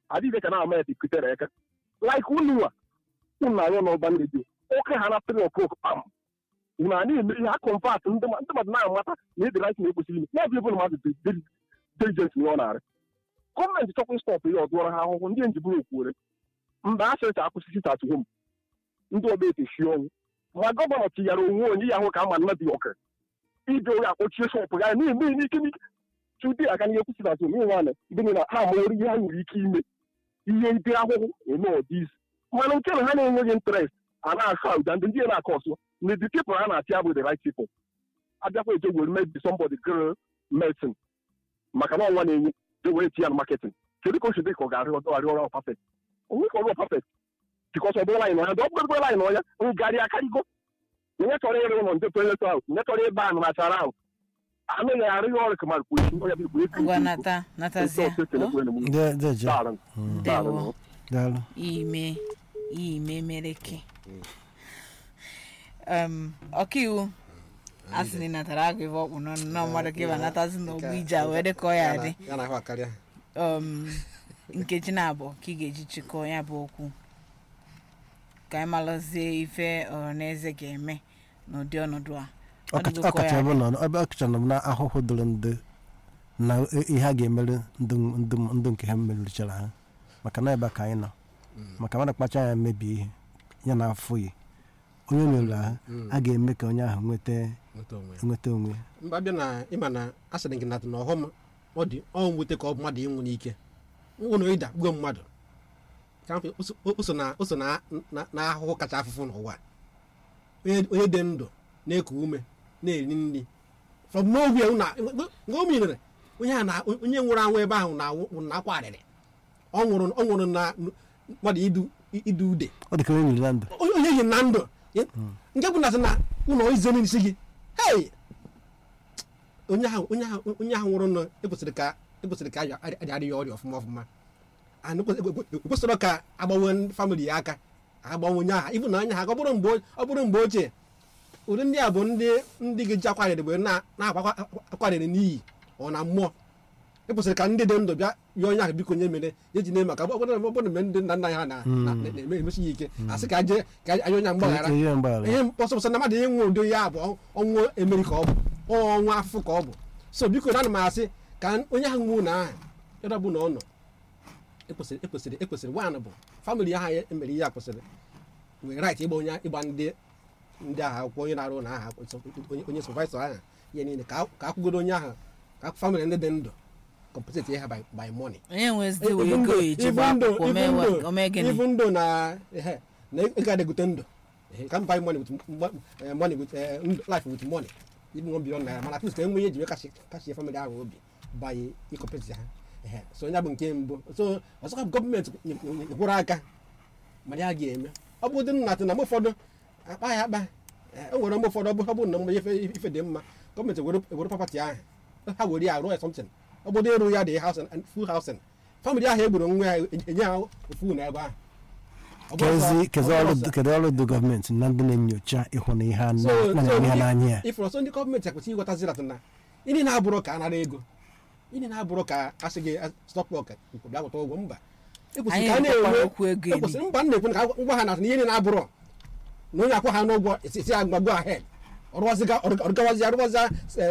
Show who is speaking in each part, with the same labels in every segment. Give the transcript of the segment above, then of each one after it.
Speaker 1: adịghị ka na-ama ya dikutere aka like unu a unu na-anyụ n'ọba redio oke ha na three o'clock pam unu a na-eme ihe ha kọmpat ndị ma- ndị mmadụ na-amata na ịdị right na ekwesịrị ime ya bụ ebe mmadụ dị diligent na ọ na-arị gọọmenti chọkwa ịstọpụ ya ọdụọrọ ha ahụhụ ndị njiburu okwuore mgbe a sịrịta akwụsị sit at home ndị ọba ete shi ọnwụ ma gọvanọ tinyere onwe onye ya ahụ ka ama mmadụ ọka ide onye akpọchie shọpụ ya na-eme n'ike n'ike tudi aka n'ihe kwụsị na azụ nwaanyị ndị niile ha amaworo ihe ha nwere ike ime ihe ide ahụhụ eme ọdịizi mana nke na ha na-enweghị interest a na-asụ ụda ndị ndị na-akọ ọsọ na the people ha na-achị abụ the right people abịakwa eje were maybe somebody girl medicine maka na ọnwa na-enye je were tinye na marketing kedu ka o si dị ka ọ ga-arị ọdọ arị ọrụ perfect onwe ka ọrụ perfect bikos ọ bụrụ anyị n'ọnya dị ọ bụrụ anyị n'ọnya ngarị akarịgo onye chọrọ ịrụ ụlọ ndị toilet ahụ onye chọrọ ịba anụ nachara ahụ anaghị arịghị ọrụ kamar kwesi onye bụ igwe
Speaker 2: ngwa nata natazie o?
Speaker 3: De- deje
Speaker 2: ndewo
Speaker 3: daalụ
Speaker 2: ime ime mereke um, ọkaiwu a sị na ị natara agụ ife ọkpụ n'ọnụ na mmadụ ka ịba natazi n'ogbu ije a wee dị ka ọ ya dị
Speaker 4: ya na ahụ akarịa
Speaker 2: um, nkeji na-abụ ka ị ga-eji chịkọọ ya bụ okwu ka anyị malụzie ife ọhaneze ga-eme n'ụdị ọnọdụ a Ọ dịgo ka ọ ya
Speaker 3: ọkacha bụ
Speaker 2: dị.
Speaker 3: na ebe ọkacha nọ na ahụhụ doro ndị na ihe a ga-emere ndị ndị ndị nke ha merụchara ha maka na ebe a ka anyị nọ maka mmadụ kpacha anya mebie ihe ya na afụghị onye merụrụ ahụ a ga-eme ka onye ahụ nweta
Speaker 4: nweta onwe ya.
Speaker 3: nweta onwe ya.
Speaker 4: mba bịa na ịma na a sịrị gị nata na ọghọm ọ dị ọ mwute ka ọ bụ mmadụ ịnwụ n'ike nwụ na ịda gbuo mmadụ ka mfe ụso na ụso na na- na ahụhụ kacha afụfụ n'ụwa onye onye dị ndụ na-eku ume na-eri nri from nowhere na nke o mirere onye a na onye nwụrụ anwụ ebe ahụ na na akwa arịrị ọ nwụrụ ọ nwụrụ na mmadụ idu idu ude
Speaker 3: ọ dị ka onye nyere na ndụ
Speaker 4: onye onye yi na ndụ nke bụ na sị na ụlọ ize n'isi gị hei onye ahụ onye ahụ onye ahụ nwụrụ nọ ekwesịrị ka ekwesịrị ka adịghị ya ọrịa ọfụma ọfụma and ekwesịrị ka agbanwe famịlị ya aka agbanwe onye ahụ ịbụ na anya ha ka ọ bụrụ mgbe ọ bụrụ mgbe ochie ụdị ndị a bụ ndị ndị ga-eji akwarịrị mgbe na-akwa akwarịrị n'iyi ọ na mmụọ ekwesịrị ka ndị dị ndụ bịa bịa onye ahụ biko nye mere ya ji na-eme maka ọ bụrụ ọ bụrụ mgbe ndị nna nna ha na- na- na-eme emesi ya ike asị ka aje ka anyị onye ahụ mgbaghara
Speaker 3: ihe mgbaghara
Speaker 4: ihe ọsọsọ na mmadụ ịnwụ ụdị ya bụ ọnwụ emeri ka ọ bụ ọ ọnwụ afụfụ ka ọ bụ so biko na ana m asị ka onye ahụ nwụ na aha ebe ọ bụ na ọ nọ ekwesịrị ekwesịrị ekwesịrị nwaanyị bụ famịlị ahụ ya emere ihe a kwesịrị nwere right ịgba onye ịgba ndị ndị agha akwụkwọ onye na-arụ na aha onye onye sọvaisọ ahụ ihe niile ka a- ka akwụgodo onye ahụ ka famịlị ndị dị ndụ compensate ya by by money
Speaker 2: onye nwezide wee
Speaker 4: Even
Speaker 2: ego
Speaker 4: though-
Speaker 2: eji gba
Speaker 4: even though-
Speaker 2: akwụkwọ
Speaker 4: even
Speaker 2: mee
Speaker 4: though-
Speaker 2: wa- o mee gịnị
Speaker 4: even though na ehe, na ego adịgute ndụ ehe, can buy money with mo- eh, money with eh, ndụ- life with money even one billion naira mana at least ka enwe ihe eji wee kashi kashi family ahụ obi by ịkọpeti ha ehe, so onye bụ nke mbụ so ọzọkwa bụ gọọmenti gwụrụ aka mana ya ga-eme ọ bụ ụdị nnatị na mgbe ụfọdụ akpa ya akpa eh, o nwere mgbe ụfọdụ ọ bụ ọ bụrụ na mgbe ife ife dị mma gọọmenti ewere ewere papati ahụ ha were ya rụọ ya something ọ bụrụ ịrụ ya dị housing and full housing famịlị ahụ egburu nwa ya enye ha ofu na ebe ahụ Ọ bụrụ
Speaker 3: kezi
Speaker 4: sọ-
Speaker 3: kezi
Speaker 4: ọ bụrụ
Speaker 3: ọrụ
Speaker 4: sọ-
Speaker 3: kedu ọrụ dị gọọmenti na ndị na-enyocha ịhụ na ihe a na
Speaker 4: So-
Speaker 3: na-
Speaker 4: so
Speaker 3: na- ihe
Speaker 4: if-
Speaker 3: n'anya ya
Speaker 4: ifuru ọsọ ndị gọọmenti ekwesịghị ịghọtazi dat na ịdị na-abụrụ ka a nara ego ịdị na-abụrụ ka a sị gị stọpọk bịa gwụta ụgwọ mba ekwesịrị
Speaker 2: anyị
Speaker 4: ka a
Speaker 2: na-ekwu
Speaker 4: na-enwe
Speaker 2: okwu ego eri
Speaker 4: ekwesịrị mba m na-ekwu na ka ngwa ha na ihe niile na-abụrụ na onye akwụ ha n'ụgwọ esi ya gbagbo ahed ọrụwaziga ọrụgawazi arụwaza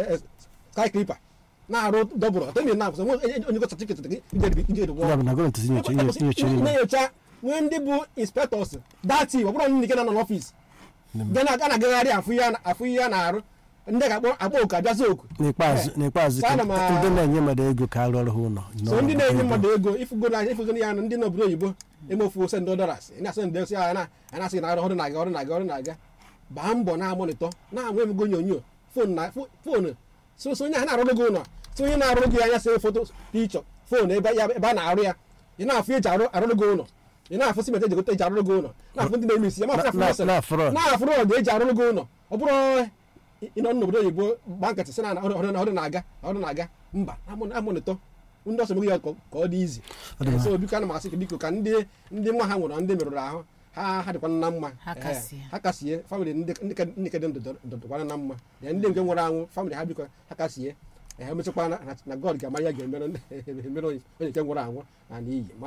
Speaker 4: sky clipper na-arụ dọbụrụ ọtọ na akwụsị onye go satifiketị gị ije
Speaker 3: ya bụ na gọọmenti tinyocha inyocha ihe
Speaker 4: na-enyocha nwee ndị bụ inspectors dati ọ bụrụ ndị nke nọ n'ọfịs ga na- ga na-agagharị afụ ihe a na- afụ ihe a na-arụ ndị ga-akpọ akpọ oku abịazi oku
Speaker 3: n'ikpeazụ n'ikpeazụ ka
Speaker 4: Ana m a-
Speaker 3: ndị na-enye mmadụ ego ka arụ ọrụ ha ụlọ
Speaker 4: so ndị na-enye mmadụ ego ifugo na ifugo ya na ndị n'obodo oyibo emefu send dollars ị na-asị ndị osi ya na a na-asị na ọrụ ọrụ na-aga ọrụ na-aga ọrụ na-aga baa mbọ na-amonitọ na-anwe emego onyonyo fon na fo- fonu so so onye ahụ na-arụrụ gị ụlọ so onye na-arụrụ gị anya sị foto pichọ fon ebe ya ebe a na-arụ ya ị na-afụ eji arụ arụrụ gị ụlọ ị na-afụ simenti eji gote eji arụrụ gị ụlọ na-afụ ndị na-eme isi ya ma afụ
Speaker 3: Na-
Speaker 4: afụ
Speaker 3: na- na fraud.
Speaker 4: na-afụrụ ọdụ eji arụrụ gị ụlọ ọ bụrụ ịnọ n'obodo oyibo gba nkịtị sị na ọrụ ọrụ ọrụ na-aga ọrụ na-aga mba amonitọ ndị ọsọ ya ka ọ dị izi
Speaker 3: Ọ dị mma.
Speaker 4: so biko ana m asị gị biko ka ndị ndị nwa ha nwụrụ ndị merụrụ ahụ ha ha dịkwana na mma
Speaker 2: Ha
Speaker 4: Ehe,
Speaker 2: kasie.
Speaker 4: ha kasie famịlị ndị ndị ka- ndị ka dị ndụ dọ- dọkwana na mma ya ndị nke nwụrụ anwụ famịlị ha biko ha kasie ehe mechakwa na na god ga-ama ya ga-emere onye onye nke nwụrụ anwụ na n'iyi